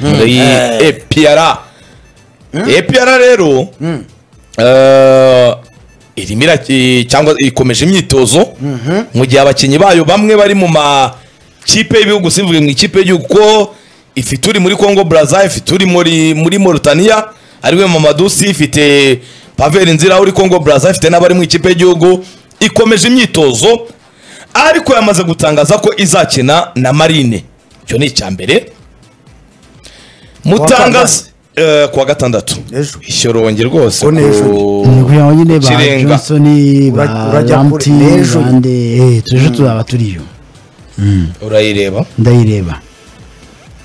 muri epiyara epiyara rero eh, irimo iraki- cyangwa ikomeje imyitozo mu gihe abakinnyi bayo bamwe bari mu makipe y'ibihugu simvuge mu ikipe y'igihugu ko ifite uri muri congo braza ifite uri muri muri moritaniya ariwe mamadusi ifite paveri nzira uri congo braza ifite n'abari mu ikipe y'igihugu ikomeje imyitozo ariko yamaze gutangaza ko izakina na marine icyo ni icya mbere mutangaza eh, kuwa gatandatu Ejo. ishyorongi rwose Ko n'ejo ku- ni kugira ngo nyine ba Kirenga. johnson ba Ura- urajya ramti kure n'ejo. bande eh, tuje tuzaba turiyo urayireba ndayireba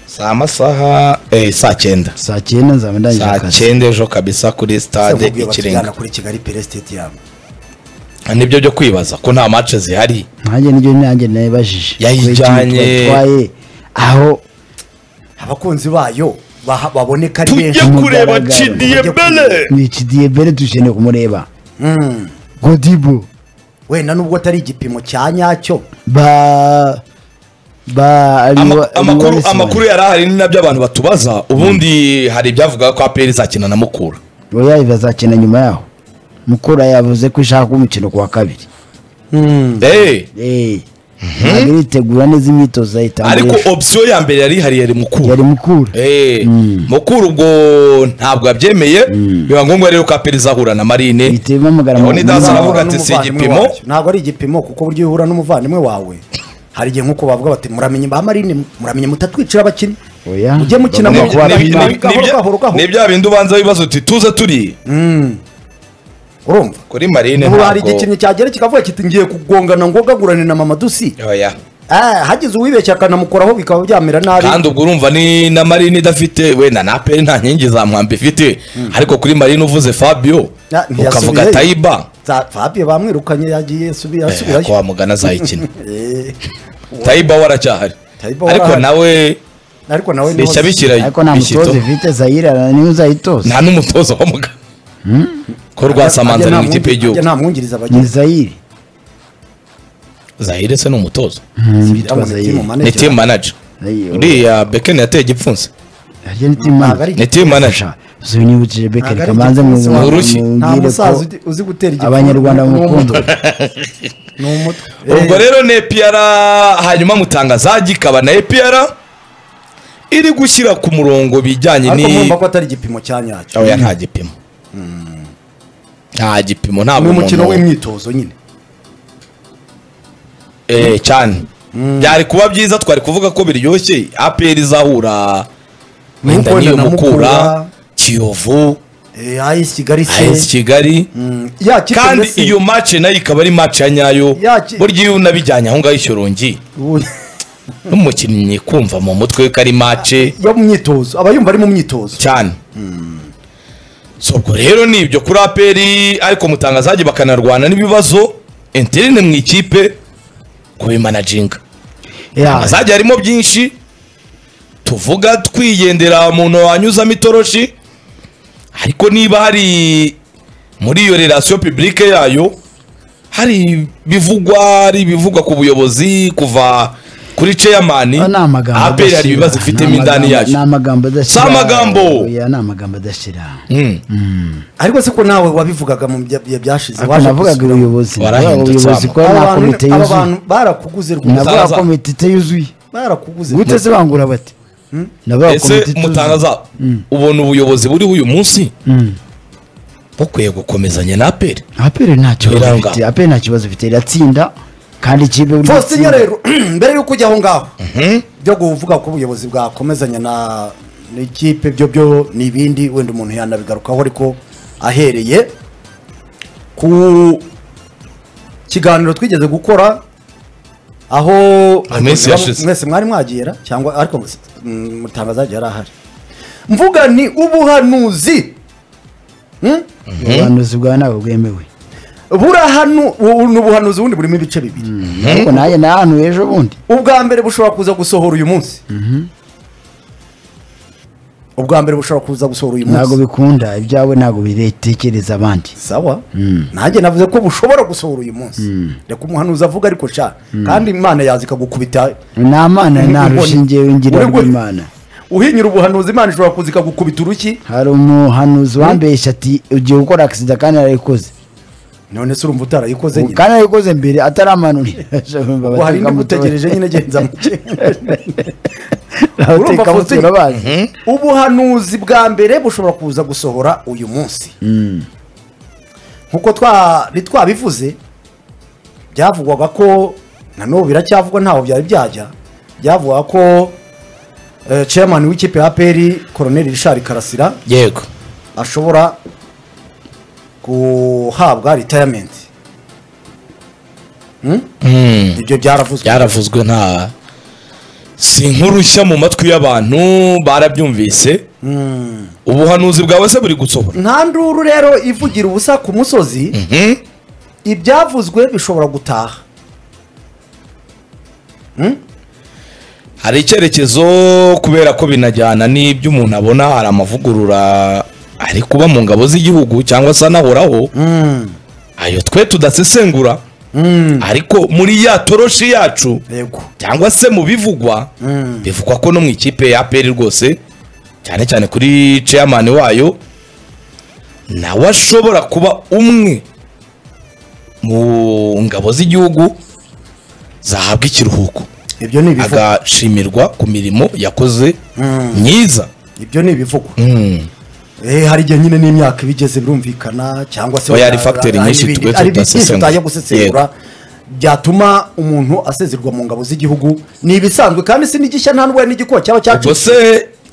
si amasaha eh, saa cyenda saa cyenda nzaba ndangije saa akazi cyenda ejo kabisa kuri stade mubwiye batujyana ikirenga kuri kigali pere sitediyamu nibyo byo kwibaza ko nta match zihari nanjye nibyo nanjye nabibajije Yayijyanye. twatwaye aho abakunzi bayo baha- baboneka ari tujye benshi kureba mugaragaro. Chidie Tujye Bele ni ikidiyebere dukeneye kumureba godibo wenda nubwo atari igipimo cya nyacyo ba ba Ama- Riwa- amakuru Riwarisman. amakuru yari ahari ni nabyo abantu batubaza ubundi hari ibyavugaga ko aperi izakina na mukura oya bazakina nyuma yaho mukura yavuze ko ishaka umukino ku wa kabiri Eh, Eh, ntabwo iritegura neza imyitozo ariko ayitangira opsiyo ya mbere yari ihari yari mukura yari mukura Eh, mukuru ubwo ntabwo yabyemeye biba ngombwa rero ko aperi izahura na marine ihita bamugara Yaho mu- ni Dazza mu- aravuga ati, si n'umuvandimwe igipimo. wacu. ntabwo ari igipimo kuko buryo uhura n'umuvandimwe wawe hari igihe nk'uko bavuga bati muramenye ba marine muramenye mutatwicira abakinnyi Oya. mujye mukina Ni- Bamwe mu ni- bakora ni- bimba. ni- ni- gahoro ni- gahoro gahoro ni bya bindi ubanza wibaza uti tuze turi urumva kuri marine ubu hari ntabwo igikinnyi cyagera kikavuga kiti ngiye kugongana ngogagurane na mama dusi Oya. Ah, hagize uwibeshya akanamukoraho bikaba byamera nabi kandi ubwo urumva ni na marine idafite wenda na aperi nta nkingi za mwamba ifite ariko kuri marine uvuze fabio Na- ntiyasubiyeyo. ukavuga tayiba Za- Fabio bamwirukanye yagiye asubi- Eh, ko yasubirayo wamugana azayikina Eh, tayiba we aracyahari Tayiba we ariko arahari. nawe ariko nawe niho- nicyo abikira ariko nta mutoza bishyito. ifite zayira niwe uzayitoza nta n'umutoza wamugana ko rwasamanza Ajya ari nta mu ikipe mwungeri- y'igihugu ajya nta mwungiriza ni abagize zayire zahiretse ni umutoza bitwa zayire ni team manager Ayiyo. uriya bekeni yateye igipfunsi harya ni timu Ntabwo ari manager ni team manager Sha, zinyibukije bekeri Ntabwo ari kamanze mu igipfunsi, ni urushyi. nta mubwire musaza ko uzi- uzi gutera igipfunsi abanyarwanda ni umutwe. bamukunda ni umutwe ubwo Eh, rero ni epiyara hanyuma mutangazaji ikaba na epiyara iri gushyira ku murongo bijyanye ariko ni mwumva ko atari igipimo cya nyacyo oya nta gipimo nta gipimo ni ntabwo umukino umuntu w'imyitozo nyine Eh, cyane byari kuba byiza twari kuvuga ko biryoshye apr izahura wenda Mukura niyo na mukura Mukura. kiyovu Eh, AS Kigali as se kigali ya kipe kandi mbese- iyo mace nayo ikaba ari mace ya nyayo Yaki- burya iyo unabijyanye aho ngaho ishyorongi Ubu- n'umukinnyi kumva mu mutwe ko ari mace yo mu myitozo aba yumva ari mu myitozo cyane so ubwo rero ni ibyo kuri aperi ariko mutangazaji bakanarwana n'ibibazo interine mu ikipe kubimanaginga ya azajya harimo byinshi tuvuga twigendera umuntu wanyuzamo itoroshi ariko niba hari muri iyo relasiyo pibulike yayo hari bivugwa hari ibivugwa ku buyobozi kuva kuri ceyamani Ah, ni amagambo aperi hari adashyira. ibibazo ifitemo Ni indani amagambo- yayo ni amagambo adashyira Si amagambo. Oya, ni amagambo adashyira Mm. ariko se ko nawe wabivugaga mu bya- bya- byashize ariko waje navugaga gusubiramo. ubuyobozi Warahindutse ubuyobozi ama. ko Aba nta bantu- komite aba yuzuye bantu barakuguze rwose navuga Mutaza. komite itayuzuye barakuguze gute se bangura bati navuga komite ese ituzuye. mutangaza ubona ubuyobozi buriho uyu munsi Mm. bukwiye gukomezanya na aperi apere nta kibazo Biranga. ifite apere nta kibazo ifite iratsinda kandi ikipe buri Faustin gutsinda. rero mbere y'uko ujya aho ngaho byo kuvuga ko ubuyobozi bwakomezanya na n'ikipe byo byo ni ibindi wenda umuntu yanabigarukaho ariko ahereye ku kiganiro twigeze gukora aho Mu minsi yashize. mwese mwari mwagiyera cyangwa ariko mm, mutangazaji yari ahari mvuga ni ubuhanuzi Hmm? ubuhanuzi bwawe ntabwo bwemewe burahanu ubu ni ubuhanuzi bundi burimo ibice bibiri ariko nanjye nta hantu ejo bundi ubwa mbere bushobora kuza gusohora uyu munsi ubwa mbere bushobora kuza gusohora uyu ntabwo munsi bikunda ibyawe ntabwo bitekereza abandi sawa nanjye navuze ko bushobora gusohora uyu munsi reka umuhanuzi avuga ariko sha kandi imana yaza ikagukubita ni amana nta Inkoni. rushinge wingira Uri gu- rw'imana uhinyura ubuhanuzi imana ishobora kuza ikagukubita urushyi hari umuhanuzi wambeshya ati ugiye gukora agisida kandi arayikoze none se urumva utarayikoze nyine kandi arayikoze mbere ataramanurira ngo hari indi ngutegereje nyine genza muke urumva abatekamutwe Faustin, urabazi ubuhanuzi bwa mbere bushobora kuza gusohora uyu munsi nkuko twa ntitwabivuze byavugwaga ko na n'ubu biracyavugwa ntaho byari byajya byavugwaga ko eh, chairman w'ikipe ya peri koroneri rishari karasira yego ashobora guhabwa retirement Hmm? ibyo byaravuzwe byaravuzwe nta si nkurushya mu matwi y'abantu barabyumvise ubuhanuzi bwawe se buri gusohora nta nduru rero ivugira ubusa ku musozi Mhm. ibyavuzwe bishobora gutaha hari icyerekezo kubera ko binajyana n'ibyo umuntu abona hari amavugurura ari kuba mu ngabo z'igihugu cyangwa se anahoraho ayo twe tudasesengura ariko muri ya toroshi yacu yego cyangwa se mu bivugwa bivugwa ko no mu ikipe ya APR rwose cyane cyane kuri chairman wayo nawe ashobora kuba umwe mu ngabo z'igihugu zahabwa ikiruhuko ibyo ni ibivugwa agashimirwa ku mirimo yakoze myiza ibyo ni ibivugwa Eh, hari igihe nyine n'imyaka ibigeze birumvikana cyangwa se Oya, hari factor hari nyinshi ibindi- twe hari ibintu byinshi tudasesengura. utajya gusesengura byatuma umuntu asezerwa mu ngabo z'igihugu ni ibisanzwe kandi si n'igishya nta n'ubuhe n'igikuba cyaba ubwo cyacitse se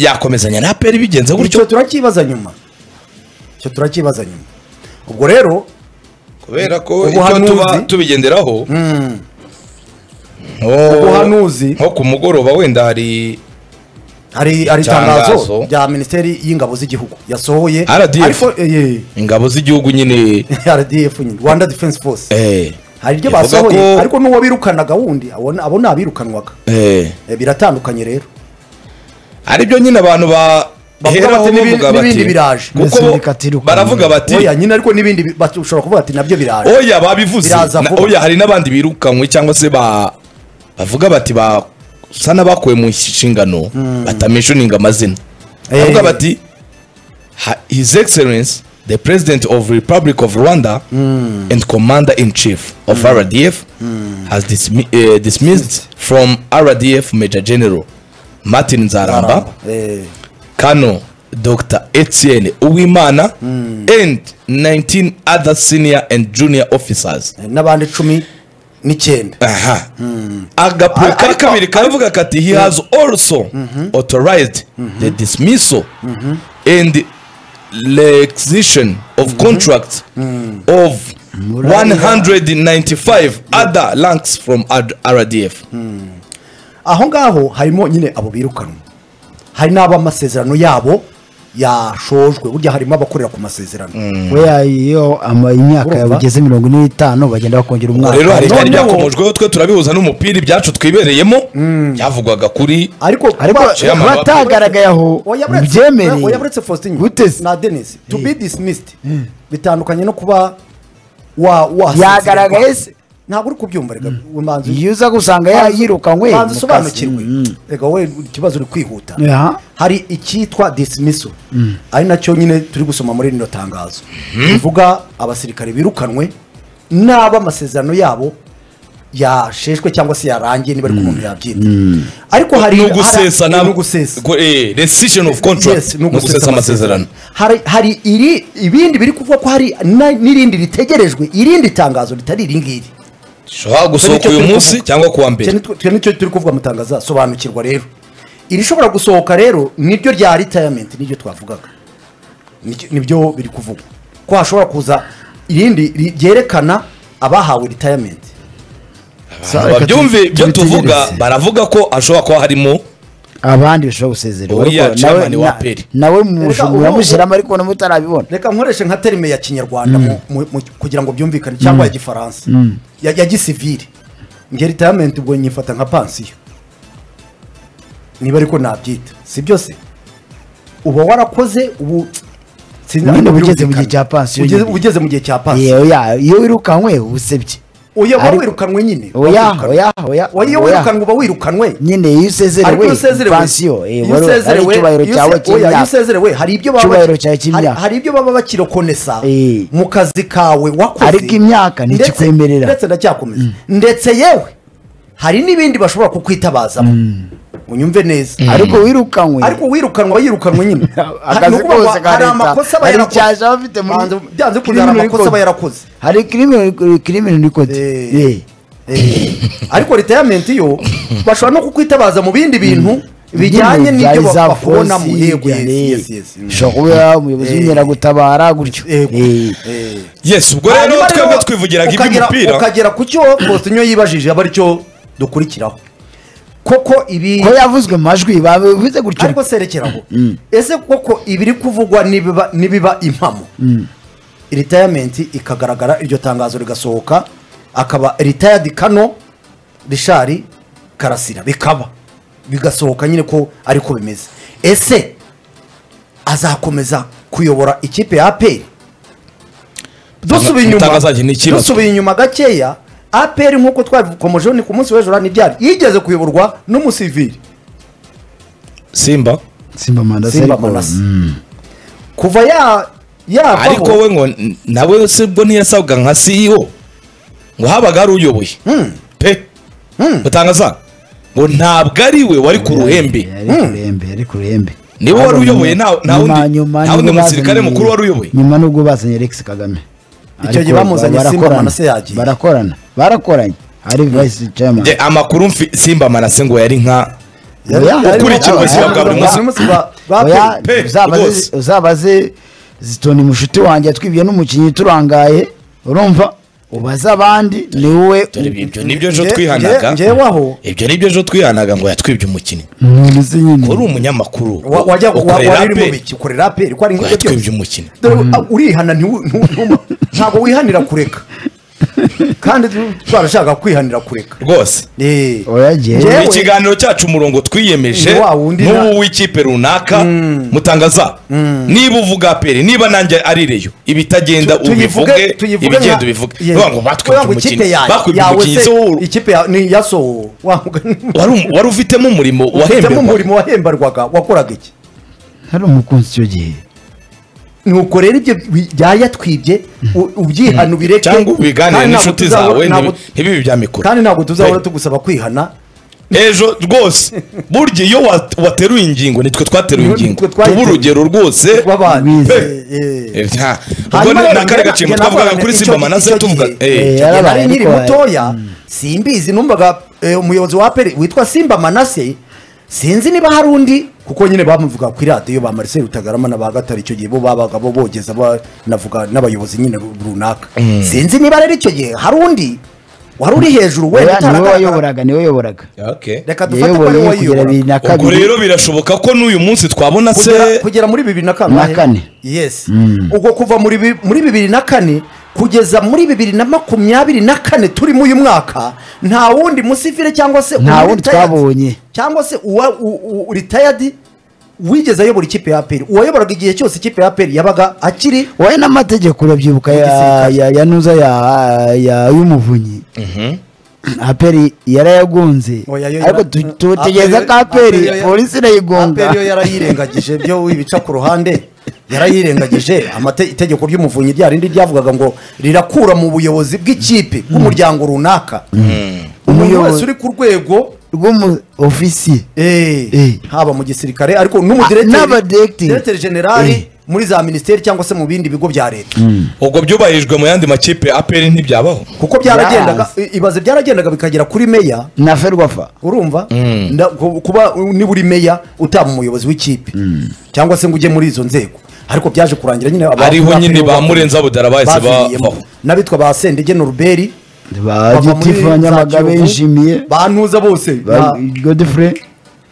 yakomezanya na APR bigenze icyo gutyo turakibaza nyuma icyo turakibaza nyuma ubwo rero kubera ko icyo Ubuhanuzi- tuba tubigenderaho nko- Ubuhanuzi- nko ku mugoroba wenda hari hari hari Itangazo. itangazo rya minisiteri y'ingabo z'igihugu yasohoye RDF. ariko eh, ingabo z'igihugu nyine eh, RDF nyine Rwanda Defense Force eh, hari ibyo ivuga basohoye ko- ariko n'uwo birukanaga wundi abona abo ni abirukanwaga eh, Eh, biratandukanye rero ari byo nyine abantu ba Bavuga baheraho bati, "N'ibi- bavuga n'ibindi bati biraje." kuko Mbese reka tirukanwe. baravuga bati oya nyine ariko n'ibindi bi- bat- ushobora kuvuga ati nabyo biraje oya babivuze Biraza Na- vuba. oya hari n'abandi birukanywe cyangwa se ba bavuga bati ba sa n'abakuwe mu nshingano batameshuninga amazina Eh. bavuga bati "Ha- his excellence the president of republic of rwanda and commander in chief of rdf has dismi- eh, dismissed from rdf major general martin nzaramba Eh, Kano Dr. Etienne Uwimana and 19 other senior and junior officers. eh, n'abandi cumi n'icyenda Aha. Agapuro ka kabiri karavuga kati he has also authorized the dismissal and requisition of contracts of 195 other ranks from R- RDF. aho ngaho harimo nyine abo birukanwa hari n'abamasezerano yabo yashojwe burya harimo abakorera ku masezerano weya iyo ama- imyaka Urumva? yawe igeze mirongo ine n'itanu bagenda bakongera umwaka Rero hari ibyari noneho- byakomojweho twe turabihuza n'umupira ibyacu twibereyemo byavugwaga kuri ariko ariko kuba- Chairman wa- batagaragaye aho Oya buretse- oya byemere buretse Faustin gute se? na Dennis to be dismissed bitandukanye no kuba wa wa Yagaragaye se? ntabwo uri kubyumva rega umanzi iyo uza gusanga ya- yirukanwe mu umanzi kazi. usobanukirwe Mm. rega wowe ikibazo uri kwihuta Ya. hari icyitwa dismissal ari nacyo nyine turi gusoma muri rino tangazo bivuga abasirikare birukanwe n'abo amasezerano yabo yasheshwe cyangwa se yarangiye niba ari ko umuntu yabyita ariko hari ni hari- ugusesa na ni ugusesa Gu- eh, rescission of contract Yes, ni ugusesa amasezerano hari hari iri ibindi biri kuvuga ko hari na- n'irindi ritegerejwe irindi tangazo ritari iri ngiri ushobora gusohoka uyu munsi cyangwa kuwa mbere twe nicyo turi kuvuga mu tangazo sobanukirwa rero irishobora gusohoka rero niryo rya retirement niryo twavugaga Nicyo- nibyo biri kuvugwa ko hashobora kuza irindi ri- ryerekana abahawe retirement Sa- reka babyumve tubi- ibyo tuvuga tubitegereze. baravuga ko ashobora kuba harimo abandi bashobora gusezererwa Oya, ariko chairman nawe- wa na- APR. nawe mujuru ubu- muramushyiramo ariko namwe utarabibona reka nkoreshe nka terime ya kinyarwanda mu- mu- mu- kugira ngo byumvikane cyangwa ya gifaransa ya ya gisivire nge retirement ubwo nyifata nka pansiyo niba ariko nabyita si byose uba warakoze ubu Nyine uba ugeze mu gihe cya pansiyo Ugeze- nyine. ugeze mu gihe cya pansiyo yewe ya iyo wirukankwe uba usebye uyaba Ari- wirukanwe nyine oya wawirukanwe. oya oya Wa- iyo oya. wirukanwe uba wirukanwe nyine iyo usezerewe ariko iyo usezerewe pansiyo eh, iyo wari- ari usezerewe- icyubahiro iyo cyawe use- oya, iyo cy'imyaka usezerewe hari ibyo baba Icyubahiro cyawe cy'imyaka. hari- hari ibyo baba bakirokonesa Eh. mu kazi kawe wakoze Ariko imyaka Ndetse- ntikikwemerera. ndetse ndacyakomeza ndetse yewe hari n'ibindi bashobora kukwitabazamo unyumve neza ariko wirukanywe ariko wirukanwa yirukanwe nyine Akazi Ni ukuvuga ngo kose ka hari leta, amakosa aba hari yarakoze. icyaha aba afite muri- Banze- byanze kuri bikunze bino hari amakosa aba bikorwa. yarakoze hari kirimi kirimi nikote Eh. Eh, ariko retayamenti yo bashobora no kukwitabaza mu bindi bintu bijyanye n'ibyo ba- bakubonamo yego yes, yes, yes. Mm. ushobora kuba umuyobozi Eh. w'inkeragutabara gutyo Yego. Eh. Eh. yesi ubwo rero Hanyuma twebwe twivugiraga ukagera- iby'umupira ukagera ku cyo Faustinho yibajije aba aricyo dukurikiraho koko ibi ko yavuzwe mu majwi babivuze gutyo ariko serekeraho ese koko ibiri kuvugwa nibiba nibiba impamo retayamenti ikagaragara iryo tangazo rigasohoka akaba retayadi kano rishari karasira bikaba bigasohoka nyine ko ariko bimeze ese azakomeza kuyobora ikipe ya aperi dusubiye inyuma Itangazo ni ikibazo. dusubiye inyuma gakeya aperi nk'uko twabikomojeho ni ku munsi w'ejo ntibyari yigeze kuyoborwa n'umusivili simba simba mandasa Simba ariko- Manase. Mm. kuva ya yavaho ariko we ngo n- nawe se ubwo ntiyasabwa nka CEO ngo habaga hari uyoboye pe mutangaza ngo ntabwo ari we wari ku ruhembe Yari ku ruhembe, yari ku ruhembe. Ni we wari uyoboye, nta- nta Nyuma- wundi- nyuma nta wundi nibwo musirikare bazanye- mukuru wari uyoboye. nyuma n'ubwo bazanye Alex Kagame Icyo gihe Ariko bamuzanye Simba barakorana, Manase yagiye. barakorana barakoranye hari vice chairman Nge amakuru mfi- simba manase ngo yari nka Yari- Oya. yari- Ukurikira ubuzima bwa buri munsi. buri munsi ba- ba Oya, pe- pe, uzabaze- rwose. uzabaze zitoni mushuti wanjye twibye n'umukinnyi turangaye urumva ubaze abandi ni wowe dore ibi- ibyo nibyo ejo Nge- twihanaga nge- ngewe aho- ibyo nibyo ejo twihanaga ngo yatwibye umukinnyi umuntu uzi nyine. uri umunyamakuru wa- wajya wa- ukorera wari mu pe, biki ukorera aperi ko ari ngo nk'ibyo yatwibye byose umukinnyi Dore, ah, urihana ntiwu- ntu- ntu- ntabwo wihanira kureka kandi tu- twarashaka kwihanira kureka rwose Eh, Oya, jyewe- Jyewe- mu kiganiro cyacu umurongo twiyemeje Ni wa wundi na- n'uwo w'ikipe runaka mutangaza niba uvuga aperi niba nanjye ari reyo ibitagenda tu- tuyivuge- ubivuge tuyivuge ibigenda nka- ubivuge Yego. Bavuga ngo Oya, batwibye ngo ikipe umukinnyi yawe- batwibye yawe umukinnyi se, se wowe ikipe ya- ni iya Soho. Wa mugani- wari um- wari ufitemo umurimo ufitemo wahemberwa umurimo wahemberwaga wakoraga iki hari umukunzi icyo gihe nuko rero ibyo bi- byayatwibye u- ubyihana ubireke cyangwa ubiganire kandi ntabwo n'inshuti tuzahora- zawe ntabwo- ntibi- ntibibe ibya mikoro kandi ntabwo tuzahora Right. tugusaba kwihana ejo rwose burya iyo wat- wateruye ingingo nitwe twateruye Nitwe ingingo twayiteruye. tuba urugero rwose rw'abantu Bize. Eh, eh. Eh, ubwo Hanyuma ni rero akari njye- gacimbwa njye twavugaga navugaga kuri icyo simba gihe- manase icyo tuvuga gihe, eh, icyo yarabaye gihe nari nkiri ariko- mutoya simbizi numvaga eh, umuyobozi wa aperi witwa simba manase sinzi niba hari undi kuko nyine bamuvuga kuri radiyo ba marise rutagarama na ba gatare icyo gihe bo babaga bo bogeza banavuga n'abayobozi nyine runaka sinzi niba rero icyo gihe hari undi wari uri hejuru wenda Oya, ni wowe utaragaragara. wayoboraga ni wowe wayoboraga okay. reka dufate ko ari yayoboye wowe kugera bibiri uyobora na ubwo kabiri rero birashoboka ko n'uyu munsi twabona se kugera, kugera muri bibiri na kane Na kane. yes ubwo kuva muri, bi- muri bibiri na kane kugeza muri bibiri na makumyabiri na kane turimo uyu mwaka nta wundi musivile cyangwa se Nta umu wundi retired twabonye. cyangwa se uwa u- u- retired wigeze ayobora ikipe ya aperi uwayoboraga igihe cyose ikipe ya aperi yabaga akiri wowe n'amategeko urabyibuka ya, Igisirikare. ya, ya nuza ya, ya y'umuvunyi aperi yarayagunze Oya, yo ariko yara- tu- tutegereza Aperi- ko Aperi yo aperi ya- polisi Aperi yo irayigonga yarayirengagije byo wibica ku ruhande yarayirengagije amate- itegeko ry'umuvunyi rya rindi ryavugaga ngo rirakura mu buyobozi bw'ikipe bw'umuryango runaka umuntu Umuyobozi. wese uri ku rwego rw'umuofisiye eh, Eh. haba mu gisirikare ariko Ah, n'abadirekiteri. n'umudirekiteri generali Eh. muri za minisiteri cyangwa se mu bindi bigo bya leta ubwo byubahirijwe mu yandi makipe aperi ntibyabaho kuko byaragendaga ibaze byaragendaga bikagera kuri meya na ferwafa urumva Nda- ku- kuba u- niba uri meya utaba umuyobozi w'ikipe cyangwa se ngo ujye muri izo nzego ariko byaje kurangira nyine aba- ariho aba- nyine ba murenza budara bahise baviriyemo. babaho n'abitwa ba sendege noruberi ba gitifu ba nyamaga benjimiye bantuza bose ba ba- godfrey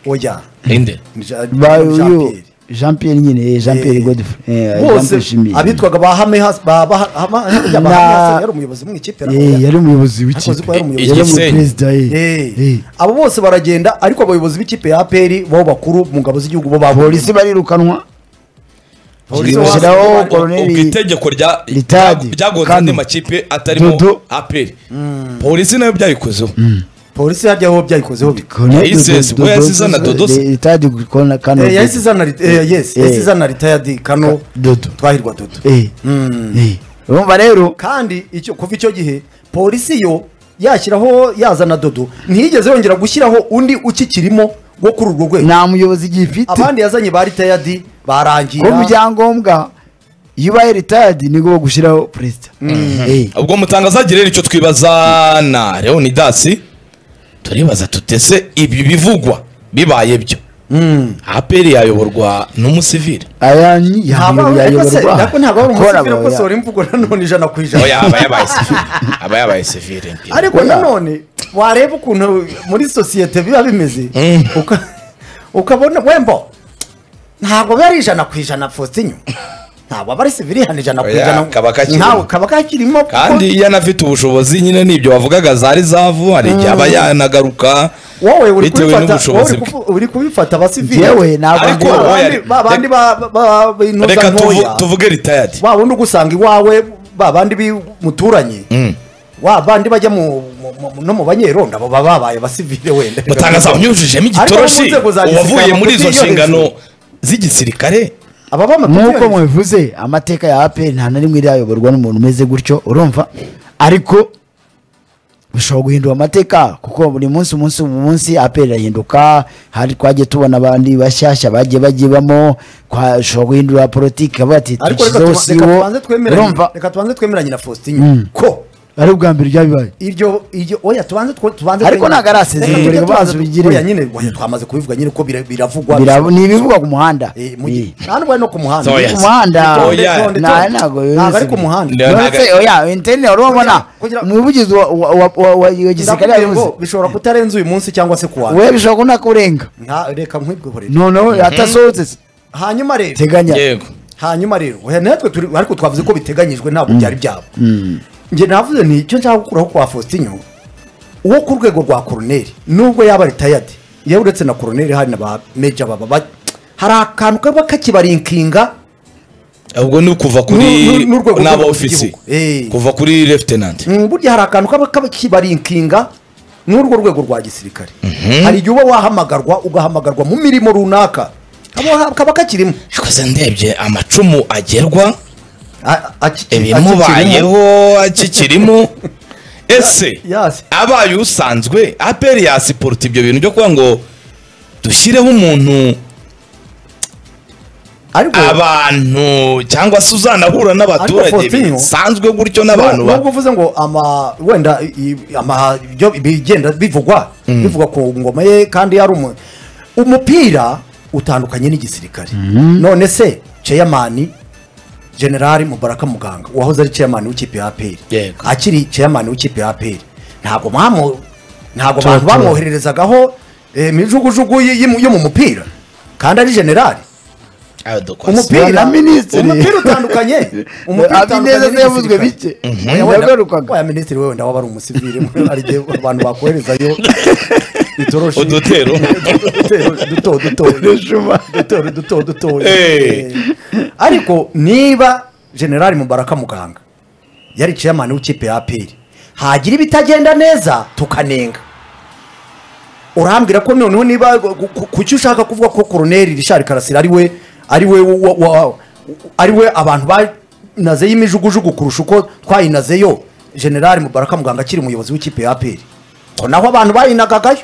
oya inde ni Ja- ba ni Jean uyu Pierre. jean pierre nyine eh, jean pierre Eh, godfrey eh, Jean bose Pierre Shimiye. abitwaga ba hame hasi ba ba- hama- ya ba Na- Hame Hassan yari umuyobozi mu ikipe na- Eh, yari umuyobozi Akoze w'ikipe uko yari umuyobozi. yari Igisenyi. umuperezida eh. Eh, Eh. abo bose baragenda ariko abayobozi b'ikipe ya aperi bo bakuru mu ngabo z'igihugu bo babuze polisi barirukanwa Polisi gushyiraho wazo- ubwo koroneri itegeko rya- Ritadi, byagonze Kano, andi makipe atarimo Dodo. aperi polisi nayo byayikozeho polisi hajya aho byayikozeho bi- yayisese, ubwo yasizana Dodo se. itadi gukona kano Eh, yahise izana rit- eh, yes, Eh. yahise izana ritayadi kano dodo twahirwa dodo Eh. Eh. urumva rero kandi icyo kuva icyo gihe polisi yo yashyiraho yazana dodo ntiyigeze yongera gushyiraho undi ukikirimo wo kuri urwo rwego nta muyobozi igifite abandi yazanye ba ritayadi barangira ko mu byangombwa iyo ubaye ritadi nibwo gushyiraho perezida Eh. ubwo mutangazagire rero icyo twibazana leonidasi turibaza tutese ibi bivugwa bibaye byo aperi yayoborwa n'umusivire aya ni ntabwo yayoborwa ntabwo ntabwo ari Kora umusivire aba- ukosohora imvugo nanone ijana ku ijana oya aba yabaye sivire aba yabaye sivire ariko Oya. nanone wareba ukuntu muri sosiyete biba bimeze Mm. uka- ukabona wembo ntabwo biba ari ijana ku ijana fositinyo ntabwo aba ari sivili hano ijana ku Oya, ijana kaba kakirimo. ntawe kaba kakirimo kuko- kandi iyo anafite ubushobozi nyine nibyo wavugaga zari zavu hari igihe aba yanagaruka wowe uri bitewe kubifata wowe n'ubushobozi uri kufu- uri kubifata abasivili Yewe ntabwo Ariko ndi- wowe- babandi babandi ba- ba- ba- b'intuza reka tuvu- ntoya tuvuge ritayadi wa wundi ugusanga iwawe babandi bimuturanye Mm. wa bandi bajya mu- mu- mu- no mu banyerondo abo baba babaye abasivili wenda mutangaza unyujijemo Ariko mu igitoroshi nzego za gisirikare uwavuye muri izo amakuru yo nshingano hejuru. z'igisirikare ababa nk'uko mubivuze amateka ya aperi nta na rimwe irayoborwa n'umuntu umeze gutyo urumva ariko bishobora guhindura amateka kuko buri munsi umunsi mu munsi aperi irahinduka hari twagiye tubona abandi bashyashya bagiye bagibamo bashobora guhindura politiki bati ariko reka dushyizeho tuba- reka siwo tubanze twemeranye urumva reka tubanze twemeranye na Faustin ko ari ubwa mbere byabibaye iryo iryo oya tubanze two- tubanze Ariko twemeranye. ntago arasezererwa, Reka tujye reka tubanze- abanze ubigire. oya nyine oya twamaze kubivuga nyine ko bira- biravugwa Bira- ni ibivugwa ku muhanda Eh, mu Eh. gihe- nta n'ubwo ari no ku muhanda Oya. ku muhanda Oya. Tonde, tonde, nta- tonde. ntabwo Ntabwo bivuze. ari ku muhanda Nda- ntabwo- Uretse, oya interineti urabona Kugira- umuvugizi wa- wa- wa- wa- wa wa gisirikare ndakubwiye yavuze ngo bishobora kutarenza uyu munsi cyangwa se kuwa we bishobora kubona kurenga nka reka nkwibwihorere noneho atasohotse se. hanyuma rero teganya yego hanyuma rero oya natwe turi ariko twavuze ko biteganyijwe ntabwo byari byabo njye navuze nti icyo nshaka gukuraho kwa Faustinho uwo ku rwego rwa koroneri nubwo yaba ritayadi yewe uretse na koroneri hari na ba meja baba ba- hari akantu kaba kakibarikinga ubwo ni ukuva N'u- kuri n'u- n'urwego n'aba rw'igihugu. ofisi Eh. kuva kuri leftenanti Mm, burya hari akantu kaba kakibarikinga n'urwo rwego rwa gisirikare hari igihe uba wahamagarwa ugahamagarwa mu mirimo runaka Kaba- kaba kakirimo twese ndebye amacumu agerwa A- a- akiki- akikirimo. ibimubayeho akikirimo ese Yasi. abaye usanzwe aperi yasiporota ibyo bintu byo kuba ngo dushyireho umuntu ariko abantu cyangwa se uzanahura n'abaturage Faustino, bisanzwe gutyo n'abantu ba nubwo uvuze ngo ama wenda i- i- ama ibyo bigenda bivugwa bivugwa ku ngoma ye kandi yari umu umupira utandukanye n'igisirikare none se chairman general mubaraka muganga wahoze ari chairman w'ikipe ya APR Yego. akiri chairman w'ikipe ya APR ntabwo bamu ntabwo Tora, abantu tora. bamwohererezagaho eh, imijugujugu y- y- yo mu mupira kandi ari general Ayo dukoze. umupira Na minisitiri. umupira utandukanye Abineza utandukanye se yavuzwe n'igisirikare. bike. Mhm. Oya, wenda- Yagarukaga. oya minisitiri we wenda waba ari umusivili hari igihe abantu bakoherezayo itoroshi Udutero. udutero duto duto Udushuma. udutero duto duto Eh. ariko niba generali mubaraka muganga yari chairman w'ikipe ya aperi hagira ibitagenda neza tukanenga urambwira ko noneho niba ku- ku- kuki ushaka kuvuga ko koroneri rishari karasira ari we ari we wa- wa- ari we abantu banaze y'imijugujugu kurusha uko twayinazeyo generali mubaraka muganga akiri umuyobozi w'ikipe ya aperi ko naho abantu bayinagagayo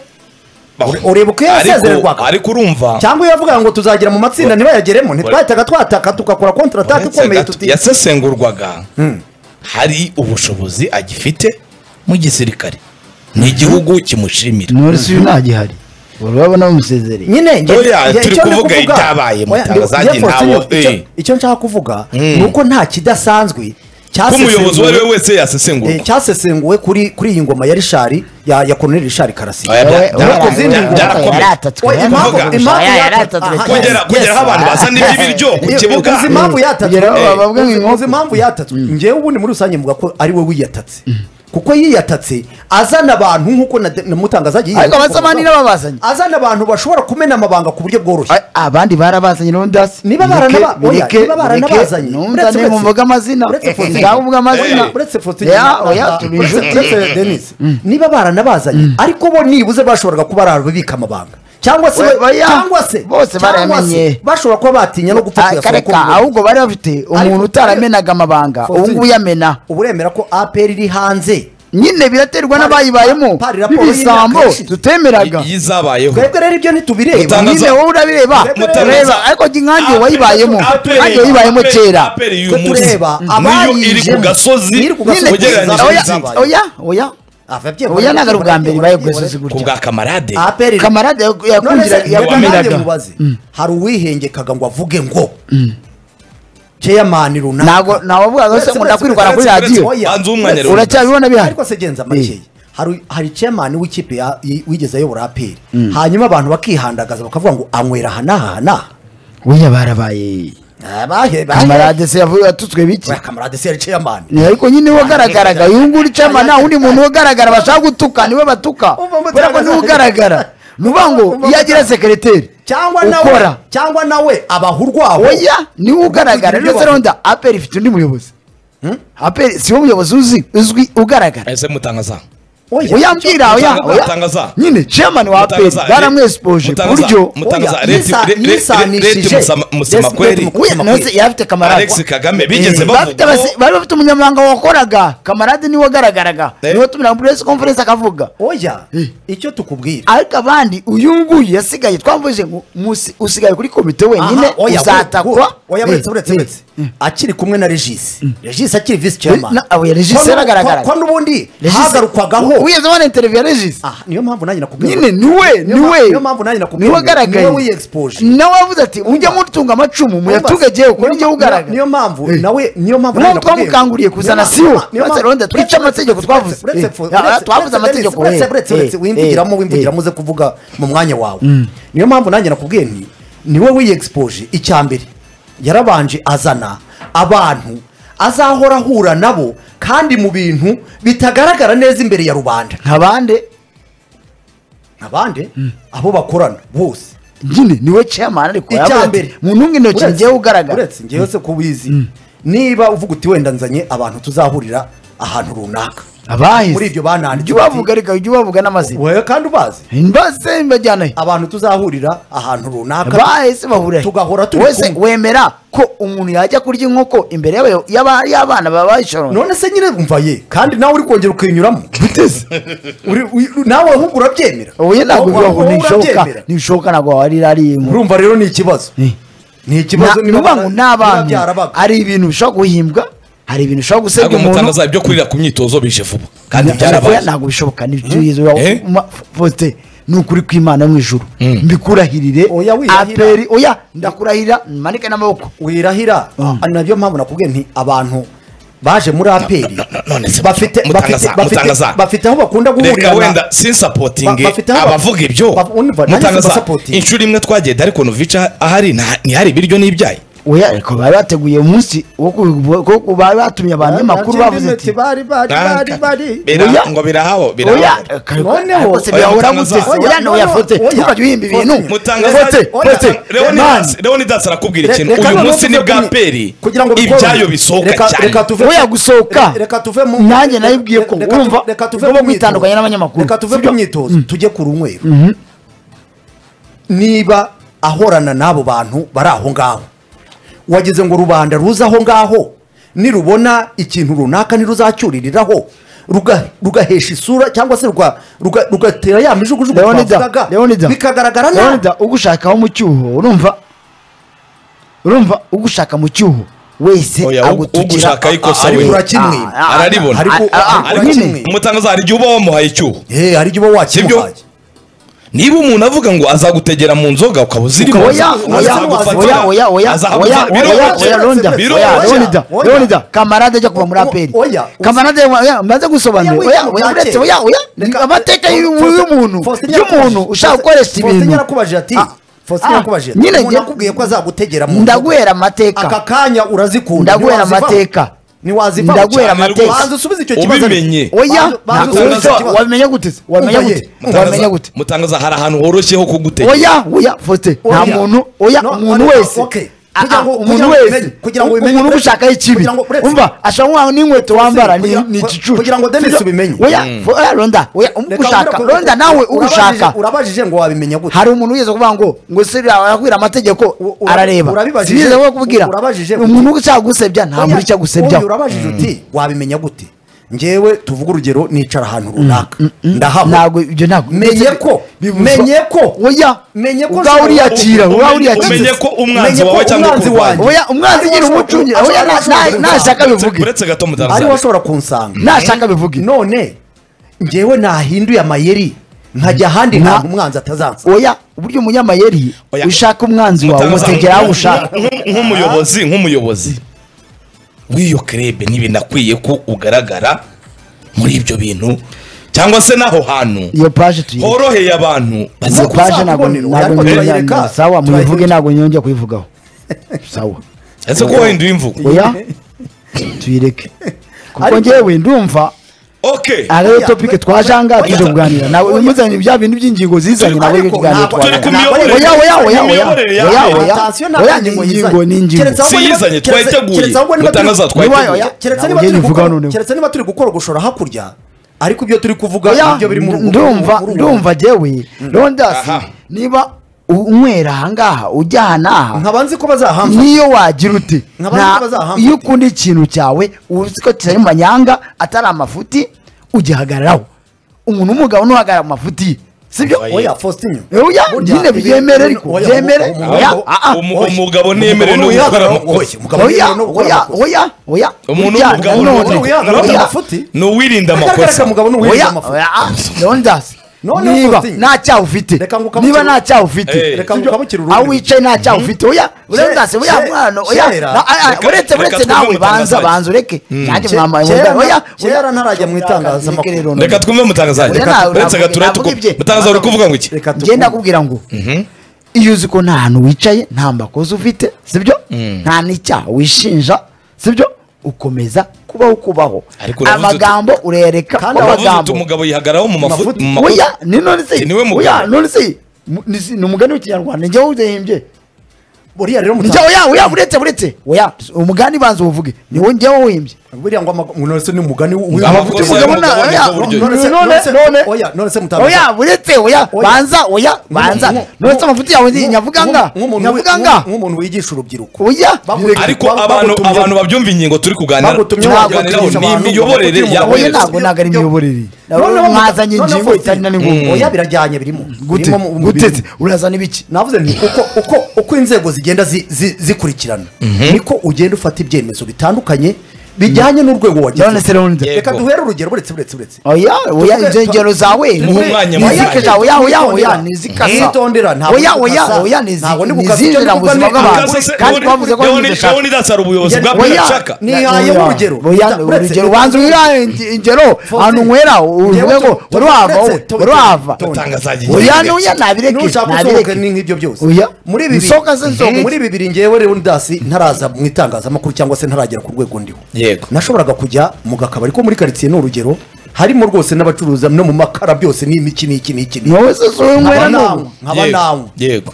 ure- ureba Ariko- uko yasezererwaga. ariko urumva cyangwa iyo yavugaga ngo tuzagira mu matsinda ntibayageremo ntitwahitaga twataka tugakora kontrata uretse ikomeye gato, tuti yasesengurwaga Mm. hari ubushobozi agifite mu gisirikare ni igihugu kimushimira nturisi uyu ntagihari urabona bamusezereye nyine nge- Oya, nge- turi icyo ndi kuvuga kuvuga- ibyabaye mu Oya, ndi- Tanzania, Jefferson, ntawo- icyo- eh. icyo nshaka kuvuga Mm. ni uko nta kidasanzwe ko umuyobozi uwo ari we cyasesenguwe- wese eh, yasesengurwa cyasesenguwe kuri kuri iyi ngoma ya rishari ya ya koroneri rishari karasira Oya, bya- Wowe- bya- wowe- bya- wowe- byarakomeye. yaratatswe, Oya, impamvu- yaratatswe. impamvu Oya, yaratatse- yaratatswe. aha, kugera yes, kugera aho abantu aha. bazana ibiryo ku Iyo- kibuga uzi impamvu yatatswe Kugera aho bavuga ngo Uzi- inkoko. uzi impamvu yatatswe njyewe ubundi muri rusange mvuga ko ari we wiyatatse kuko yiyatatse azana abantu nk'uko na- na mutangaza agiye ariko abasamani n'ababazanye azana abantu bashobora kumena amabanga ku buryo bworoshye A- abandi barabazanye n'undasi Niba barana- oya, niba baranabazanye, uretse ntumzane Fotsi. mumvuge amazina Uretse Fotsi. ndavuga amazina Eh, uretse foto Ya, oya turi inshuti uretse denise niba baranabazanye ariko bo nibuze bashoboraga kuba barabika amabanga cyangwa se Oya, oya. cyangwa se Bose cyangwa barayamenye. se bashobora kuba batinya no gupfa Ah, kuyasaba kareka ko bimenyekana. ahubwo bari bafite umuntu utaramenaga amabanga Fotsi. ubu ngubu uyamena ubu uremera ko apr iri hanze nyine biraterwa Pari- n'abayibayemo pari raporo n'ibisambo y'imyaka ishize. tutemeraga iyi zabayeho twebwe rero ibyo ntitubireba Mutangaza- nyine wowe urabireba Mutangaza- ureba ariko nkange wayibayemo Aperi- nkange wayibayemo aperi- kera aperi y'uyu Twe tureba munsi. abayijemo. Niyo iri ku gasozi Iri ku gasozi. nyine ugereranyije oya n'izindi oya oya oya ntabwo ari ubwa mbere ibaye bwesozi ku gutya bwa kamarade apr kamarade yaku- yakundira yakumiraga. yakumiraga mubaze hari uwihengekaga ngo avuge ngo cheyamani runaka ntabwo ntawavugaga se Uretse- ngo ndakwirwara kuri uretse- radiyo uretse- banza umwanya rero. uracyabibona bihari ariko se genza makeya hari hari chairman w'ikipe ya- y- wigeze ayobora aperi hanyuma abantu bakihandagaza bakavuga ngo anywera aha n'aha n'aha oya barabaye Abahe- bahe- kamarade se yavuye yatutswe biki Oya, kamarade se yari chairman Ni ariko nyine we ugaragaraga uyu nguyu ucama nta wundi muntu ugaragara bashaka gutuka niwe batuka Umva mutangaza- kubera ko niwe ugaragara ni ukuvuga ngo Umva iyo agira mutangaza- sekereteri cyangwa nawe ukora cyangwa nawe abaha oya niwe ugaragara Kugira rero ibyo seronda aperi ifite undi muyobozi aperi si we muyobozi uzi uzwi ugaragara ese mutangaza oya mbwira oya Mutangaza- oya Mutangaza. nyine chairman wa aperi Mutangaza, baramwesipoje ku Mutangaza, buryo Mutangaza, Oya, Leti- yisa- Le- Le- Le- yisanishije. Leti Musama- Musama Leti- kweri. Leti Oya, Musama nawe kweri. yari afite kamarade Alex Kagame bigeze Eh, bafite bavuga abasi- bari bafite umunyamabanga wakoraga kamarade niwe wagaragaraga Eh. niwe tumira muri press conference akavuga oya icyo tukubwira ariko abandi uyu nguyu yasigaye twamvuze ngo musi- usigaye kuri komite wenyine Aha, oya, uzatakwa oya Eh, buretse uretse eh, uretse akiri kumwe na regis regis akiri visi Eh, chairman na- oya, Regis Ko nu- yaragaragaraga. ko ko n'ubundi Regis- hagarukwagaho wigeze ubona interiviyo ya regis Ah, niyo mpamvu nanjye nakubwira nyine niwe Niyo mpamvu- niwe niyo mpamvu nanjye nakubwira niwe wagaragaye niwe wiexposure. nawe avuze ati mujya mutunga amacumu muyatugageho kuko Niyo nijye ma- ugaragara niyo mpamvu nawe niyo mpamvu Niyo nawe nakubwiye. twamukanguriye kuzana Niyo siwo. mpamvu- niyo Uretse mpamvu- Rwanda, twice uretse- amategeko twavuze. uretse- Eh, uretse- ah, uretse- twavuze uretse- amategeko, uretse- eh, uretse- uretse eh, wimvugiramo eh, wimvugiramo uze kuvuga mu mwanya wawe niyo mpamvu nanjye nakubwiye nti niwe wiyegispoje icya mbere yarabanje azana abantu azahora ahura nabo kandi mu bintu bitagaragara neza imbere ya rubanda nka bande abandi abo bakorana bose nyine niwe chairman ariko icya yavuze ati mbere mu ntungu intoki Uretse- ngewe ugaragara uretse ngewe se ko ubizi niba uvuga uti wenda nzanye abantu tuzahurira ahantu runaka abahize muri ibyo bananditse jya bati- ubavuga reka jya ubavuga n'amazina wewe kandi ubazi mbase mbajyanayo abantu tuzahurira ahantu runaka bahise bahurira tugahora turi wese kumwe. wemera ko umuntu yajya kurya inkoko imbere y'aba- y'aba- y'abana babayishorona none se nyine umva ye kandi nawe uri kongera ukinyuramo biteze nawe ahubwo urabyemera oya ntabwo Wowe- bibaho wowe ntibishoka urabyemera. ntibishoka ntabwo warira ari inkoko urumva rero ni ikibazo Eh. ni ikibazo niba nuvuga ngo bara- ni niba abantu byarabaga. hari ibintu bishobora guhimbwa hari ibintu bishobora gusebya ntabwo umuntu mutangaza ibyo kurira ku myitozo bije vuba kandi Oya, byarabaye ntabwo bishoboka nibyo Eh? fote ni ukuri kw'imana yo mu ijuru Mm. mbikurahirire Oya, wirahira. aperi oya ndakurahira manike n'amaboko wirahira Mm. ari nabyo mpamvu nakubwiye nti abantu baje muri aperi none se bafite Mutangaza, bafite- bafite Mutangaza. bafite aho bakunda reka guhurira wenda na- sinsapotinge Ba- bafite aho- abavuga ibyo Ba- umva, nanjye mutangaza simbasapotinga. inshuro imwe twagenda ariko nuvica ahari nta- ntihari ibiryo n'ibyayi oya ariko bari bateguye umunsi wo ku- wo ku- bari batumye abantu amakuru bavuze ati bari bari bari bari Bira- Oya. ngo birahaho oya birahaho Noneho- ariko se byahora gute se? Oya, oya no noneho- yafote oya. ntukajye uhimba ibintu mutangaza fote oya, fote Mani. leonidas arakubwira ikintu Reka- reka uyu noneho munsi tuve ni bwa kuri- peri kugira ngo bikore. ibyayo bisohoka Reka- cyane reka tuve- Oya, gusohoka. Re- reka tuve mu Nanjye nabibwiye ko, Reka tu- urumva, reka tuve ugomba mu myitozo. kwitandukanya n'abanyamakuru. reka tuve Sibyo? ku myitozo tujye ku runywero niba ahorana n'abo bantu bari aho ngaho wagize ngo rubanda ruze aho ngaho nirubona ikintu runaka ntiruzacyuririraho ruga- rugahesha isura cyangwa se ruga- ruga- rugatera ya mijugujugu leonida twavugaga, leonida bikagaragara nabi leonida ugushaka mu cyuho urumva urumva ugushaka mu cyuho wese Oya, u- agutukira ugushaka ikosa Ah, we. ah, Urakimwiba. ah, ah, Araribona. ah, Ariko- ah, ah, ariko nyine. kimwe. mutangaza hari igihe uba wamuhaye icyuho Eh, hari igihe uba Sibyo? wakimuhaye niba umuntu avuga ngo azagutegera mu nzoga ukaba uzirimo oya oya azagufatira, oya oya oya oya azagufatira, oya oya biroroshye. leonida Biroroshye. oya leonida Oya. leonida kamarade ajya kuva muri O- o- aperi oya. kamarade oya maze gusobanura Oya, oya wiga oya mu bya uretse kera. oya oya ni Reka- amateka y'uyu- Faustin- y'umuntu Faustin y'umuntu yarakubajije- ushaka gukoresha Faustin ibintu yarakubajije ati Ah, Faustin ah, yarakubajije ati nyine umuntu njye- akubwiye ko azagutegera mu nzoga. ndaguhera amateka aka kanya urazikunda ndaguhera ntiwazivamo. amateka ntiwaziva mu Ndaguhera cyaro. amateka. Banza usubize icyo kibazo Ubimenye. oya Banza- banza ntabwo usubize wica- usubiza icyo kibazo. wabimenya gute se? wabimenya Umva ye, gute umva wabimenya gute mutangaza hari ahantu horoshye ho kugutegeka oya oya faustin nta Oya. muntu oya No, umuntu no, no, wese okay. Ah, Kugira ah, ngo- umuntu kugira ngo wese umenye- kugira ngo umenye- umuntu uba ushaka ikibi kugira ngo- uretse- umva ashobora nk'aho n'inkweto wambara ni kugira- ni igicucu kugira ngo Dennis ubimenye. oya fo- oya ronda oya uba Reka ushaka ubwira- ronda nawe uba ushaka urabajije- urabajije ngo wabimenya gute hari umuntu wigeze kuvuga ngo ngo se arakubwira amategeko U- ura- arareba urabibajije- sinigeze kubwira urabajije- umuntu ushaka gusebya nta Oya, muntu ushaka gusebya uyu urabajije uti wabimenya gute ngewe tuvuge urugero nicara ahantu runaka ndahava ntabwo ibyo ntabwo menye ko bibuzwa- menye ko oya menye ko ubwawe ushobora- uriyakira ubwawe uriyakira umenye ko umwanzi Umenye ko wawe cyangwa umwanzi ukurwanya. wanjye- oya umwanzi ugira umucungi oya na- na- nashaka bivuge uretse gato ariwe mutangaza ashobora kunsanga nashaka bivuge none ngewe nahinduye amayeri nkajya ahandi Na- ntabwo umwanzi atazansa oya uburyo umunyamayeri Oya. ushaka umwanzi wawe Mutangaza, umutegera aho nk'u- ushaka nk'u- nk'umuyobozi nk'umuyobozi w'iyo kerebe ntibinakwiye ko ugaragara muri ibyo bintu cyangwa se n'aho hantu iyo paje tuyireke horoheye abantu baza iyo Nkuko paje ntabwo uzakubonera, ntabwo ariko nyongera- turayireka, sawa muyivuge turayireka. ntabwo nyongera kuyivugaho sawa ese ko wahinduye imvugo oya tuyireke kuko Ariko- ngewe ndumva okay ari yo Oya, topike oya, twajanga oya, tuje kuganira nawe oya. muzanye bya bintu by'ingingo zizanye nabwo Ariko ibyo kiganiro ntabwo- Turi twajanga ku ntabwo ari- miyoborere. oya oya oya oya Imiyoborere ya oya mbere. oya Attention, ntabwo oya ari ni ingingo ingingo ni yizanye. ingingo Keretse aho- si yizanye keretse- twayiteguye keretse ahubwo niba- mutangaza Oya, twayiteguye oya. keretse Ntabwo niba njye turi nkivuga gukora- noneho. keretse niba turi gukora ugushora hakurya ariko ibyo turi kuvuga oya nibyo biri muri ubu ndumva muri ubu- ndumva jewe rondasi Aha. niba u- unywera ahangaha ujya aha n'aha nkaba nzi ko bazahamba niyo wagira ute Nkaba Nta- nzi ko bazahamba iyo ute. ukunda ikintu cyawe uzi ko kitari mu manyanga atari amafuti ugihagararaho umuntu w'umugabo ntuhagarara mu mafuti ye sibyo Oya. oya fositinyo Oya, nyine byemere ariko, byemere. Oya, ah, ah. Umugabo ntiyemerewe no gukora amakosa. oya oya oya oya umuntu Ujya w'umugabo nanone. ni uwo- wihagarara Oya, mu mafuti. ni uwirinda amakosa amakosa umugabo n'uwirinda oya amafuti oya rondasi Noneho niba Faustin. nta cyaha ufite Reka ngo ukamukire- niba nta cyaha ufite Eh. Reka ngo ukamukire ururimi. aho wicaye nta cyaha ufite oya rondasi Ke- oya ke- mwana oya kera- na- ah, ah, Reka- uretse reka uretse twumve nawe banza umutangazaji. banza ureke nanjye Ke- mwambaye kera- umudari oya kera ntarajya mu itangazamakuru. Reke rero, reka twumve mutangazaje Oya, ntawe uretse navuga- gaturete navuga ibye. mutangaza uri kuvuga ngo iki reka Njye ndakubwira ngo iyo uzi ko nta hantu wicaye nta makosa ufite sibyo nta n'icyaha wishinja sibyo ukomeza kubaho kubaho Ariko uravuze uti- amagambo urereka Kandi ko wavuze uti amagambo umugabo yihagaraho mu mafuti Mafuti. mu makosa oya ni none se Ni we mugabo. oya none se mu- ni si- ni umugani w'ikinyarwanda njyewe udehimbye buriya rero njya oya oya buretse buretse oya umugani banza uwuvuge ni wowe njyewe uhimbye buriya ngo amago- ngo none se ni umugani w'uyu Amakosa mafuti. y'abagabo n'abagabo Umugabo na- ni oya, bwo buryo. none se- None- none se- none- oya, none se mutangaza- oya buretse oya Oya. banza oya banza Nk'umu- none se amafuti yawe nk'umu- nyavuga nga nk'umuntu wi- nyavuga nga nk'umuntu wigisha urubyiruko oya Bavuga- ariko Bagutumye- abantu abantu babyumva ingingo turi kuganira Bagutumye turi waje kuganiraho kwigisha ni abantu, imiyoborere bagutumye ya umugabo oya wese. ntabwo ntabwo ari imiyoborere Noneho- mwazanye noneho ingingo Faustin, itari na n'ingungu oya birajyanye birimo gute Birimo mu- mu gute bintu. se? urazana ibiki navuze nti uko uko uko inzego zigenda zi- zi- zikurikirana niko ugenda ufata ibyemezo bitandukanye bijyanye n'urwego none se wagezeho rero nzi- Yego. reka duhere urugero buretse buretse buretse oya oya Tuvuge- ibyo ngero zawe Tuvuge- ni umwanya munini. zikajya oya oya oya ni zikasa Nitondera, ntabwo oya ndi oya gukasa. oya ni zi- Ntabwo ndi ni gukasa. zinjira mu Icyo ndi buzima kuvuga ni- bw'abantu Akaza se- kandi twavuze ko Leoni- ntibidashaka Leonidas ari ubuyobozi Oya, bwa oya. Bwiracaka Ni- Nihayeho urugero. oya Uretse- urugero ubanza wirahe inge- ingero ahantu nwera uvuge ngo Tuvuge- wari wava wowe Tuvuge- wari wava Mutangazaji, oya ngenge. n'oya nabireke nushaka usohoka nabireke ni nk'ibyo byose Oya. muri ibi Nsohoka se nsohoke. muri ibi biri ngewe leonidasi ntaraza mu itangazamakuru cyangwa se ntaragera ku rwego ndiho Yego. nashoboraga kujya mu gakabari ko muri karitsiye ni urugero harimo rwose n'abacuruza no mu makara byose ni iki n'iki n'iki n'iki. ni wowe sose wowe nwera nkaba n'ubu nawe nkaba Yego, nawe yego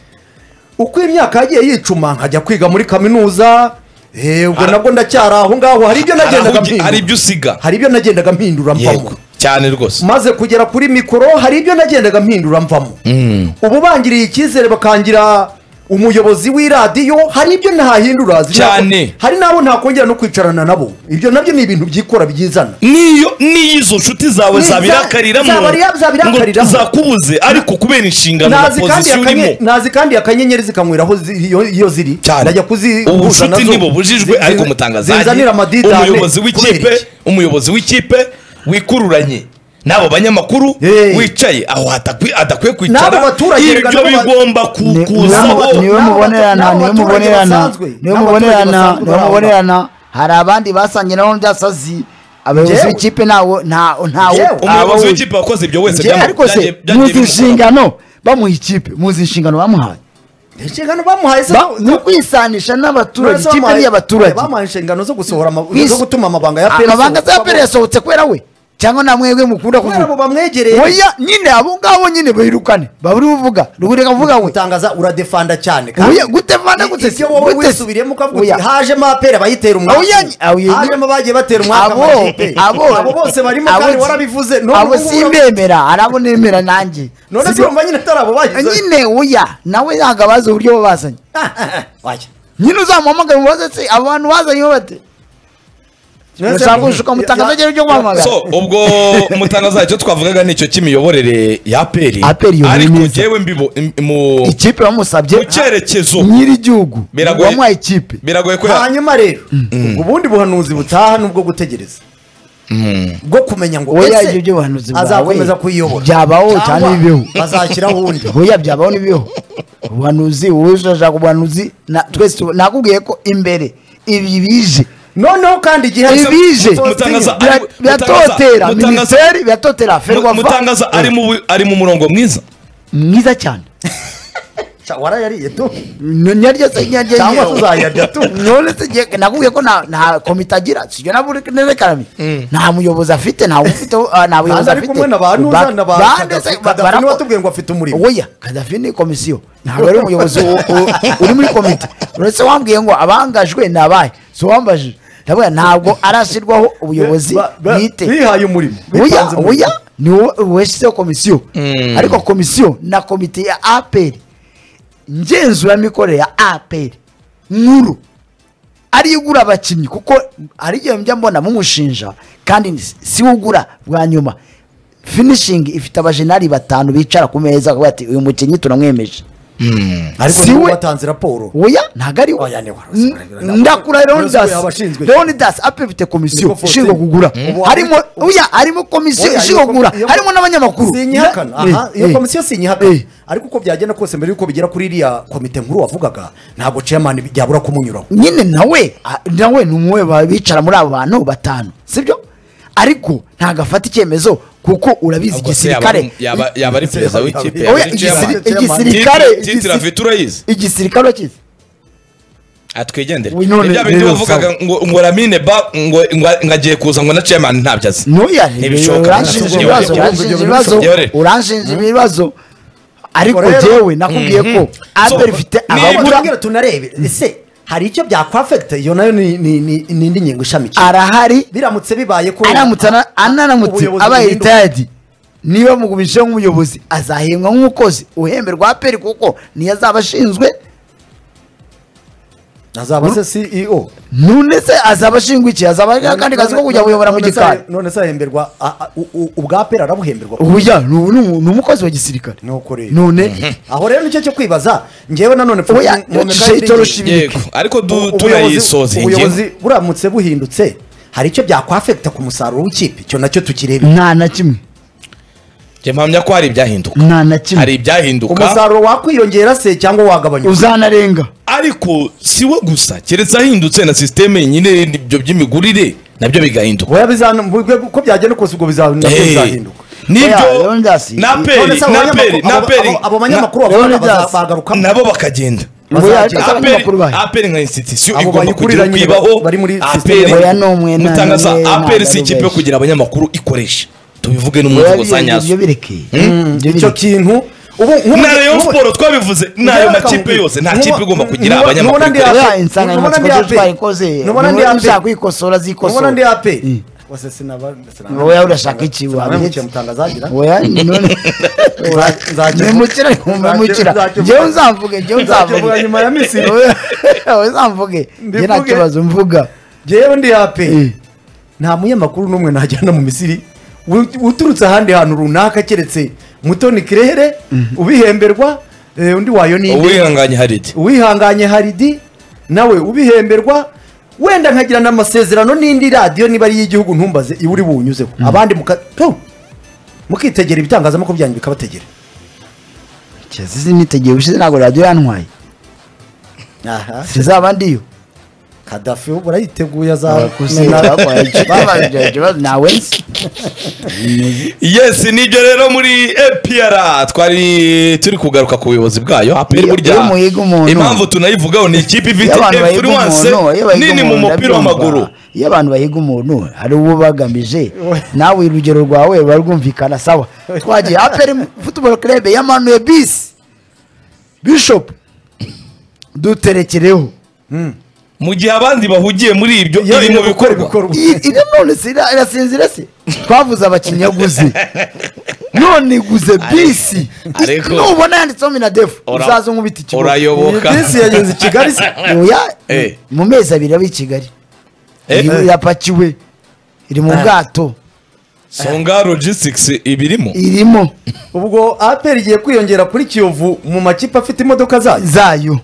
uko imyaka yagiye yicuma nkajya kwiga muri kaminuza eh, ubwo Hari- nabwo ndacyari aho ngaho hari ibyo hari nagendaga aho ugi- hari mpindura ibyo usiga hari ibyo nagendaga mpindura yego mvamo cyane rwose maze kugera kuri mikoro hari ibyo nagendaga mpindura mvamo ubu bangiriye icyizere bakangira umuyobozi w'iradiyo hari ibyo ntahindura zina- Cyane. hari n'abo ntakongera no kwicarana nabo ibyo nabyo ni ibintu byikora byizana niyo n'izo nshuti zawe Ni za- zabirakariramo zabari- zabirakariramo. ngo zakubuze ariko kubera inshingano na nazi kandi pozisiyo akanye- urimo nazi kandi akanyenyeri zikanywera aho zi- iyo- iyo ziri cyane ndajya kuzi ubucuti ntibubujijwe ariko mutangazaji zizanira amadidane umuyobozi kubera w'ikipe iki? umuyobozi w'ikipe wikururanye n'abo banyamakuru Hey. wicaye aho hatakwi- adakwiye N'abo kwicara baturage rega ibyo n'abo ba- bigomba Ni- niwe- kukuzaho niwe N'abaturage mubonerana niwe mubonerana basanzwe, niwe n'abaturage mubonerana basanzwe niwe bari aho mubonerana hari abandi basangiye nabo byasazi abayobozi Njyewe. b'ikipe ntawo ntawo Njyewe. umuyobozi ntawo w'ikipe wakoze ibyo wese ariko se byaje- byaje muzi bimukora. inshingano bamuha ikipe muzi inshingano bamuhaye inshingano bamuhaye se Ba- ni ukwisanisha n'abaturage Murazi ikipe bamuhaye- ni iy'abaturage bamuhaye inshingano zo gusohora ama- Kwis- zo gutuma amabanga ya PRS amabanga za pera yasohotse kubera we cyangwa nta mwebwe mukunda kubera abo kuvuga bamwegereye oya nyine abo ngabo nyine bayirukane baburi buvuga ruburi kavuga we utangaza uradefanda cyane Oya, gutefanda gute se? ibyo wowe Gute se? wisubiriyemo ukavuga uti Oya. hajemo apera bayitera Oya, umwaka oya, ni- hajemo abagiye batera umwaka Abo- amakipe. abo- abo bose barimo abo kandi si- warabivuze none abo ubu ngubu- simbemera hari abo nemera nanjye none Sibyo- urumva nyine atari abo bagize nyine oya nawe ntabwo abazi uburyo babazanye Wajya. nyine uzamuhamagara ubaze se abo bantu bazanye bate ushaka gushaka umutangazo ryo guhamagara so ubwo umutangazo icyo twavugaga ni icyo cy'imiyoborere ya peri APR iyoboye ariko neza. ngewe mbibo im- mu ikipe bamusabye mu cyerekezo nyir'igihugu Biragoye. wamuhaye ikipe biragoye ko ya- hanyuma rero ubundi buhanuzi butaha nubwo gutegereza Mm. bwo kumenya ngo oya ese ibyo by'ubuhanuzi bwawe azakomeza kuyiyobora byabaho cyane Cyangwa bibeho azashyiraho undi oya byabaho n'ibibeho ubuhanuzi wowe ushaka ubuhanuzi na- twese tu- nakubwiye ko imbere ibi bije noneho kandi igihe Ibi- ibije Mutangaza Bira- ari- biratotera Mutangaza- minisiteri biratotera ferwafa mutangaza ari mu bu- ari mu murongo mwiza mwiza cyane Ca- warayariye tu N- nyaryo se nyaryo Cyangwa nyine. tuzayarya tu. none se ngiye- nakubwiye ko nta- nta komite agira sibyo naburekarami nta muyobozi afite nta ufite ah, nta buyobozi hanze ari afite kumwe na ba nuza na ba Ba- Kadafi. se- ba- Kadafi barako- niwe watubwiye ngo afite umuriro oya kadafi ni komisiyo ntabwo ari umuyobozi u- u- uri muri komite uretse wambwiye ngo abangajwe ni abahe si uwambajije ndavuga ntabwo arashyirwaho ubuyobozi Ba- ba- bwite bihaye umurimo oya bipanze umurimo. oya ni wowe washyizeho komisiyo ariko komisiyo na komite ya aperi ngenzuramikorere ya aperi nkuru ariyo igura abakinnyi kuko hari igihe njya mbona mumushinja kandi ni- si we ugura bwa nyuma finishingi ifite abajenari batanu bicara ku meza bakavuga bati uyu mukinnyi tunamwemeje ariko si niwe we- watanze raporo oya ntabwo ari we Oya, ni waruzi, waruzi, waruzi. ndakura Waruzi, leonidas abashinzwe. leonidas ape ifite komisiyo Niko Faustin. ishinzwe kugura Mm. harimo oya harimo komisiyo Oya, ishinzwe iyo kugura komi- iyo- harimo n'abanyamakuru sinyihakana aha Eh, iyo eh. komisiyo sinyihakana Eh. ariko uko byagenda kose mbere y'uko bigera kuri iriya komite nkuru wavugaga ntabwo chairman byabura kumunyuraho nyine nawe a- nawe ni umwe ba- bicara muri abo bantu batanu sibyo ariko ntabwo afata icyemezo kuko urabizi Ubwo se yaba igisirikare ari- yaba yaba ari perezida w'ikipe Oya, yaba oya ari chairman. igisi- chairman. igisirikare Titire- igisi- titire afite urayizi igisirikare urakizi atwigendere Uyu none ibya bindi rero wavugaga ngo ngo ramine ba ngo ngo ngo agiye kuza ngo na chairman ntabyo azi noya Ntibishoboka. uranshinja Ntibishoboka. ibibazo Ntibishoboka. uranshinja Ntibishoboka. ibibazo Ntibishoboka. uranshinja ibibazo ariko Rero- jewe nakubwiye ko aperi ifite niba- abagura tubwira tunarebe ese hari icyo byakwafekita iyo nayo ni ni- ni- ni indi ngingo ishamikiye arahari biramutse bibaye ko aramutse ana- anaramutse ubuyobozi abaye buhinduka. ritayadi niba mugumisheho nk'umuyobozi azahembwa nk'umukozi uhemberwa aperi kuko niyo azaba ashinzwe azaba se CEO none se azaba ashinzwe iki azaba ari akandi kazi ko kujya kuyobora mu None se- gikari none se ahemberwa a- a- u- u- ubwa pera arabuhemberwa ubuya ni ubu- ni umu- ni umukozi wa gisirikare Nuko rero. none aho rero nicyo cyo kwibaza ngewe nanone Oya, shitoro shibiri. yego ariko du- Ubu- tunayisoza iyi ngingo ubuyobozi buramutse buhindutse hari icyo byakwafekita ku musaruro w'ikipe icyo nacyo tukirebe nta na kimwe Njye mpamya ko hari ibyahinduka nta na hari kimwe ibyahinduka umusaruro wakwiyongera se cyangwa wagabanyuka uzanarenga ariko si we gusa keretse ahindutse na sisiteme yenyine ibyo by'imigurire nabyo bigahinduka Oya, bizana- ubwo- uko byagenda kose ubwo biza- nabyo Eh, bizahinduka Oya, nibyo Leonidas, na None peri se abo na banyamakuru- peri na abo- peri abo- abo banyamakuru bavuga baza- Leonidas, bagarukamo nabo bakagenda Oya, Bazagenda. ese abanyamakuru bahe. aperi nka institution Abo igomba kugira bayikurira nyine kwibaho bari muri aperi system. Oya, ni umwe, nta mutangaza n'umwe, nta aperi si n'umwe ikipe yo benshi. kugira abanyamakuru ikoresha tubivuge n'umunsi Oya, gusa ibyo- nyazo ibyo bireke Ibyo icyo bireke. kintu ubu nk'ubu- na rayon nk'ubu- sport twabivuze nayo Nubona makipe kabugi. yose nta Nubona- kipe igomba kugira nubona- nubona ndi abanyamakuru hasi. Oya, Nubona ndi insanganyamatsiko ape. zo twayikoze Nubona ndi ape. ushaka kwikosora Ubona ndi zikosora aperi wese sinaba sinaba- Oya, urashaka iki, sinaba wabiretse? mukiye mutangazagira. oya none Nzajya- memukira memukira nzajya- njyewe uzamvuge njyewe nzajya uzamvuge nyuma ya minsi ibiri. oya uzamvuge njye nta Mbivuge. kibazo mvuga jewe ndi aperi Eh. nta munyamakuru n'umwe najyana mu misiri wu- uturutse ahandi hantu runaka keretse mutoni kirehere ubihemberwa eh, undi wayo ni inde? uwihanganye haridi uwihanganye haridi nawe ubihemberwa wenda nkagira n'amasezerano n'indi radiyo niba ari iy'igihugu ntumbaze iba uri buwunyuzeho abandi muka tu, mukitegera ibitangazamakuru byanyu bikabategera kizizi nitegeye ubushize ntabwo radiyo yantwaye aha sizaba ndiyo kadafi ubu urayiteguye azamena gusa ikibazo nawe nzi yes nibyo rero muri APR twari turi kugaruka ku buyobozi bwayo APR Iyo- burya iyo muhiga umuntu. impamvu tunayivugaho ni ikipe Iyo ifite abantu bahiga influence umuntu, iyo bahiga nini mu umuntu, mupira ndabyumva. w'amaguru iyo abantu bahiga umuntu hari uwo bagamije nawe urugero rwawe ruba rwumvikana sawa twagiye aperi futuboro kerebe yamanuye bisi bishopu duterekereho mu gihe abandi bahugiye muri ibyo Iyo iri iri mu gukora bikorwa ibikorwa. Iyi- iri none si ira- irasinzira se twavuze abakinnyi yaguze none iguze bisi ariko- nubona yanditseho minadefu Ora- uzaze nkubita ikibuga iyi urayoboka bisi yageze i kigali se Oya, Eh. mu mezi abiri aba i kigali Eh. Iri- irapakiwe iri mu bwato songa logistics ibirimo irimo ubwo aperi igiye kwiyongera kuri kiyovu mu makipe afite imodoka zayo zayo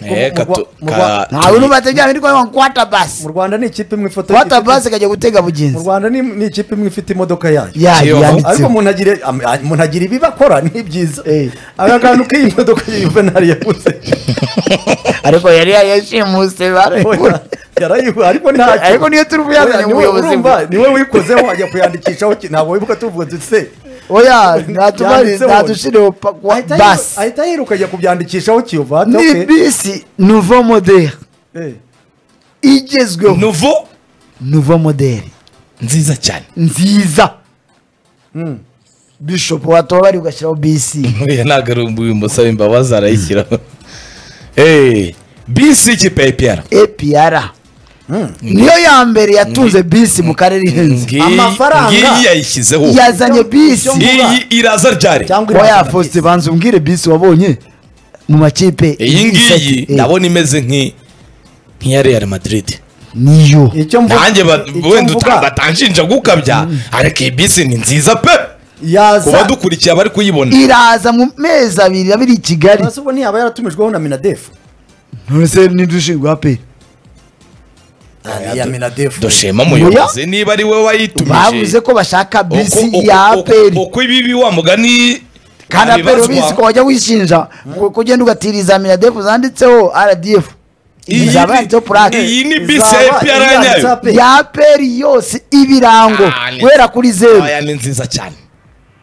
Eh, mu- katu- mu- ka- ntawe nubategera ariko ngo kwata basi mu rwanda ni ikipe imwe ifoto kwata y'ifite- basi kajya gutega mu bugenzi rwanda ni- ni ikipe imwe ifite imodoka yayo yayo Kiyovu. ariko yanditseho umuntu agira am- a- umuntu agira ibibi akora ni byiza Eh. aka kantu k'iyi modoka ya yuvenali yaguze ariko yari yayashimuse barakura yarayihuye ariko ntacyo ariko niyo turi buyazanye mu Oya, niwe- buyobozi urumva, niwe wikozeho wajya kuyandikishaho ki- ntabwo wibuka tuvuga dutse oya ntatubari Yanditseho. ntadushiriho basi ahita yiruka ajya kubyandikishaho kiyovu ati, ni "Okay." bisi nouveau modere Eh. igezweho nouveau nouveau modere nziza cyane nziza Mm. bishop watora bari ugashyiraho bisi Oya, nagarumbuye umusaba imbabazi arayishyiraho Eh, bisi ikipe ya APR apr niyo ya mbere yatunze bisi mu karere ihenze Ngiyi- Amafaranga. ngiyi yayishyizeho yazanye bisi Icyo- iyi iraza ryari cyangwa oya irazana faustin banza umbwire bisi wabonye mu makipe iyi ngiyi Eh, ndabona imeze nk'i- nk'iya real madrid niyo icyo mvuga nanjye ba- icyo wenda mvuga, uta- batanshinja gukabya ariko iyi bisi ni nziza pe ku yaza badukurikiye abari kuyibona iraza mu mezi abiri abiri i kigali Ese ubwo ntiyaba yaratumijweho na minadefu nonese nidushinzwe aperi ya minadefu dushema muyobozi niba ari we wayitumije bavuze ko bashaka Uko- bisi uko- ya uko- aperi uko ibibi wa mugani kandi aperi ubizi ko abibazwa wajya wishinja ku- kugenda ugatiriza minadefu zanditseho rdf iyi izaba yanditseho ni- purake iyi ni bisi Izaba ya APR ya iyanditse nyayo ape. ya aperi yose ibirango Ah, ni- guhera kuri zeru aya ni nziza cyane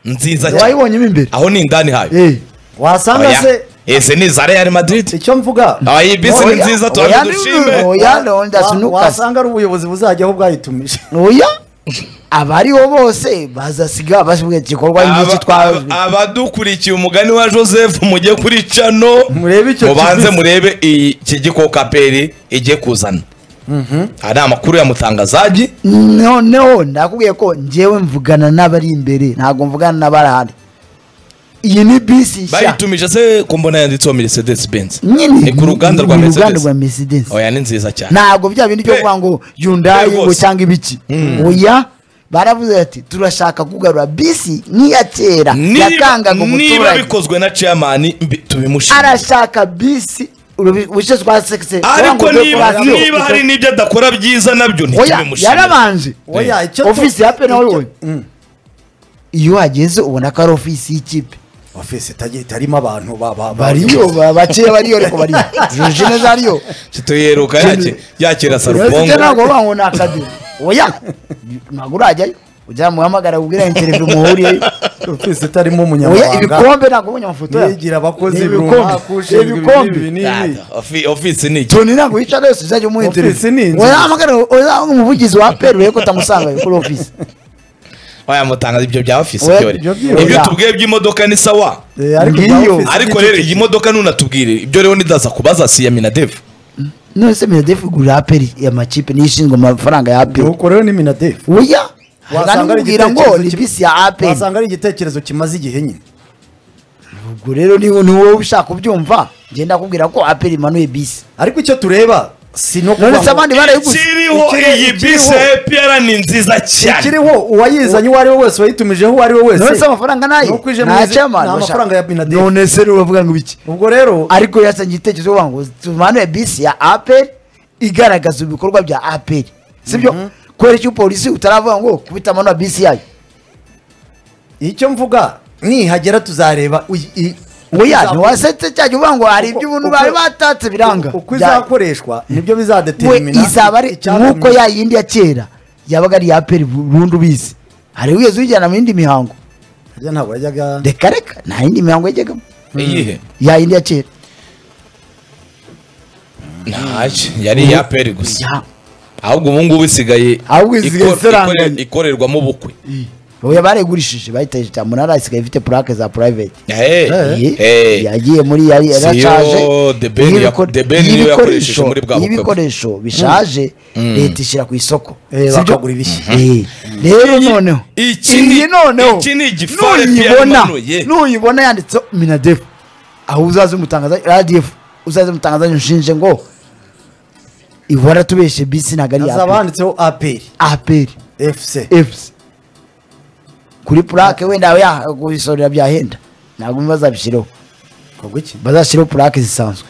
nziza cyane wayibonyemo imbere aho ni indani hayo Eh. wasanga Oya. se ese ni iza real madrid icyo mvuga aba iyi bisi ni Oya, nziza oya, turabidushime ni- oya ronda wa- sinukasi wasanga ari ubuyobozi buzajyaho bwayitumije oya abariho bose bazasiga basiga igikorwa nk'iki Aba- twa aba- abadukurikiye umugani wa joseph mujye kuri cano Murebe icyo mubanze kiguzi. murebe iki gikoka peri igiye kuzana aha ni amakuru ya mutangazaji noneho ndakubwiye ko njyewe mvugana n'abari imbere ntabwo mvugana n'abari ahandi iyi ni bisi nshya bayitumije se ko mbona yanditseho mercedes benz nyine ni ku ruganda rwa ni uruganda mercedes rwa mercedes oya ni nziza cyane ntabwo bya bindi byo Pe- kuvuga ngo yundayi pe ngo rwose. cyangwa ibiki oya baravuze ati turashaka kugarura bisi nk'iya kera Niba- yatangaga niba umuturage bikozwe na chairman mbi- tubimushimire arashaka bisi urubi- wishe twa sekise ariko niba kurasiyo. niba hari n'ibyo adakora byiza nabyo oya ntitubimushimire yarabanje oya icyo tu- ofisi ya pe nawe icyo- wowe Mm. iyo uhageze ubona ko ari ofisi y'ikipe ofisi itagira- itarimo abantu ba- ba- ba- bariyo ba- bakeya bariyo ariko bariyo jeje neza ariyo tuyeruka yaki- yakira ufite sarubongo ntabwo uvuga ngo ni akadobo oya ntabwo urajyayo ujya muhamagara kubwira interevyo muhuriyeyo ofisi itarimo oya umunyamabanga ibikombe ntabwo ubonye amafoto yabyo. yigira abakozi Ibikombe. runaka ushinzwe Ibikombe. ibi n'ibi n'ibi. Ofi- ofisi ni iki toni ntabwo wicara yose uzajya umuha Ofisi interevyo ni inzu. uzahamagara uzahanga umuvugizi wa peri urebe ko utamusangayo kuri ofisi wayamutangaza ibyo bya ofisi Oya, byore ibyo byibura. ibyo tubwiye by'imodoka ni sawa Eh, ariko Ngiyo. bya ofisi ariko ni rero iki- iyi modoka ntunatubwire ibyo rero nidaza kubaza si iya minadevu nonese minadefu igurira aperi amakipe niyo ishinzwe amafaranga ya aperi ntukoreho ni minadefu oya Wasanga ari wasangira ngo igitekerezo ni kibi. bisi ya aperi wasanga ari igitekerezo kimaze igihe nyine ubwo rero ni ni wowe ushaka kubyumva ngenda ndakubwira ko aperi imanuye bisi ariko icyo tureba si no kuvuga nonese ngo- abandi barayiguze kiriho ikiri- iyi ikiriho. bisi ya EPR ni nziza cyane ikiriho uwayizanye uwo ari we wese wayitumijeho uwo ari we nonese wese amafaranga nayo Nuko ije mu izi- ni amafaranga ya Bin Laden. nonese rero uravuga ngo ibiki ubwo rero ariko yasangiye igitekerezo bavuga ngo tumanuye bisi ya aperi igaragaza ibikorwa bya aperi sibyo kwereka polisi utaravuga ngo kubita amanuye bisi yayo icyo mvuga nihagera tuzareba uy- i- oya ntiwasetse cya gihe uvuga ngo hari ibyo ubuntu bari batatse biranga uko Bya- izakoreshwa nibyo we bizadetermina izaba ari icyatumye- nk'uko ya yindi ya kera yabaga ari iya peri burundu ubizi hari wigeze uyijyana mu yindi mihango Harya ntabwo yajyaga reka reka nta yindi mihango yajyagamo iyihe ya yindi ya kera ntaje yari iya peri gusa Ya. ahubwo ubu ngubu isigaye Ahubwo isigaye ikor- isaranganya. ikore- ikorerwamo ubukwe oya barayigurishije bayitaje cya munara isigaye ifite purake za purayiveti Eh, Ye- eh. yagiye muri yari Si yo yarashaje The Ben ya- y'ibiko- The Ben niyo y'ibikoresho- yakoresheje muri bwa bukwe bwe. y'ibikoresho bishaje leta ishyira ku isoko Eh, Si byo? bakagura ibishya. Eh, rero noneho iki ni- iyi noneho iki ni igifare nuyibona byamanuye. nuyibona yanditseho minadefu aho uzaze umutangaza radiyefu uzaze umutangaza unshinje ngo ihora tubeshe bisi ntabwo ari hazaba iya handitseho aperi aperi efuse fc kuri purake wenda ya- kubisorera byahenda ntabwo bazabishyiraho ubwo iki bazashyiraho purake zisanzwe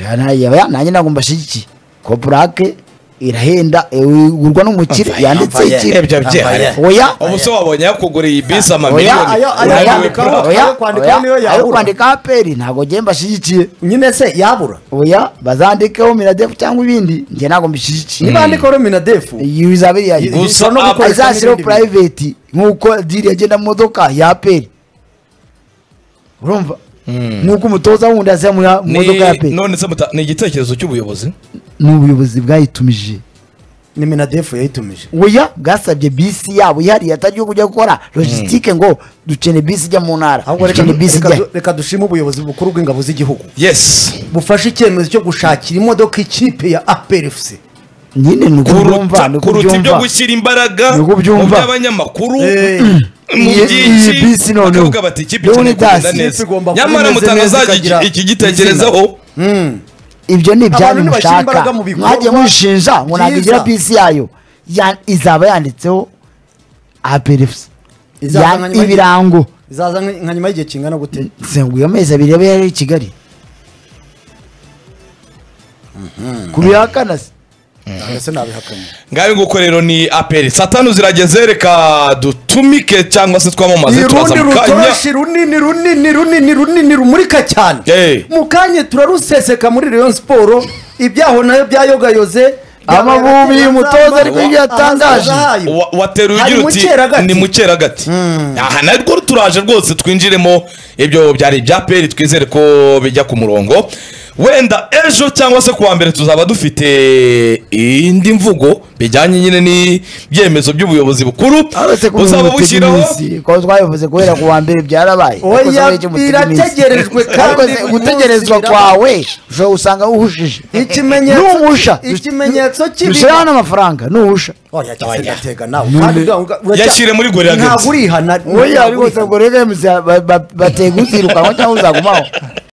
Ja, na- ya- ya- nanjye ntabwo mbashyigikiye ko purake irahenda eh, igurwa n'umukire Amva- yanditse amva- iki eh, ebyo byahari Ambaye. oya ubuse wabonye yakuguriye iyi bisi oya amamiliyoni ayo- ayo uraniwe kwandikaho. pura. ayo kwandikaho niyo yabura. ayo kwandika aperi ntabwo ngiye mbashyigikiye nyine se yabura oya bazandikeho miradefu cyangwa ibindi njye ntabwo mbishyigikiye niba handikaho minadefu iyi bizaba iri iya Gusa ishobora no apa- gukoreshwa azashyiraho n'ibindi bintu. purayiveti nk'uko diri yagenda mu modoka ya aperi urumva nk'uko umutoza wundi azajya mu ya- mu Ni- modoka ya aperi none se muta- ni igitekerezo cy'ubuyobozi ni ubuyobozi bwayitumije ni minadefu yayitumije oya bwasabye bisi yabo ihariye atagiye kujya gukora logisitike ngo dukeneye bisi ijya mu ntara ahubwo reka dukeneye du- bisi reka ijya du- reka dushime ubuyobozi bukuru bw'ingabo z'igihugu yesi bufashe icyemezo cyo gushakira imodoka ikipe ya aperi efuse nyine ni uko byumva kuruta ni uko kuruta ibyo byumva gushyira imbaraga Niko mu byumva. by'abanyamakuru Eh. mu Iyi- byinshi iyi bisi noneho. bakavuga bati ikipe Leonidas, ikeneye kugenda ikipe neza igomba kuba nyamara imeze mutanga neza, azajya ikagira ikigitekerezaho ibyo ni ibyanyu Abantu ntibashyira mushaka imbaraga mu bikorwa mwagiye mushinja ngo ntabwo igira byiza. bisi yayo Ya- izaba yanditseho aperefusi Izaza nka nyuma y'igihe- ibirango izaza nka nka nyuma y'igihe kingana gute zenguye amezi abiri yaba yari i kigali kubihakana se ntabwo se nabihakanye ngayo nguko rero ni aperi satanu zirageze reka dutumike cyangwa se twamamaze irundi turaza mu kanya rutoroshi runini runini runini runini rumurika cyane Eh. mu kanya turaruseseka muri rayon siporo ibyaho nayo byayogayoze Amavubi y'umutoza ariko ibyo yatangaje. Wa- wateruye Hari ugira uti Mukeragati. ni mukeragati aha narwo turaje rwose twinjiremo ibyo byari ibya peri twizere ko bijya ku murongo wenda ejo cyangwa se kuwa mbere tuzaba dufite indi mvugo bijyanye nyine n'ibyemezo by'ubuyobozi bukuru uretse ko buzaba umuntu utega bushyiraho iminsi, kuko twabivuze guhera ku wa mbere byarabaye ariko se Oya, muri iki mutega iminsi. birategerejwe kandi Ariko se buri gutegerezwa munsi kwawe ushobora gusanga wuhujije Ikimenyetso- nuhusha ikimenyetso kibi- dushyiraho n'amafaranga nuhusha yatega nawe kandi ura- uracya- Yashyire muri gore ya ntabwo Gates. urihana oya ariko se ubwo rero emuzi bateguzirukanwa cyangwa uzagumaho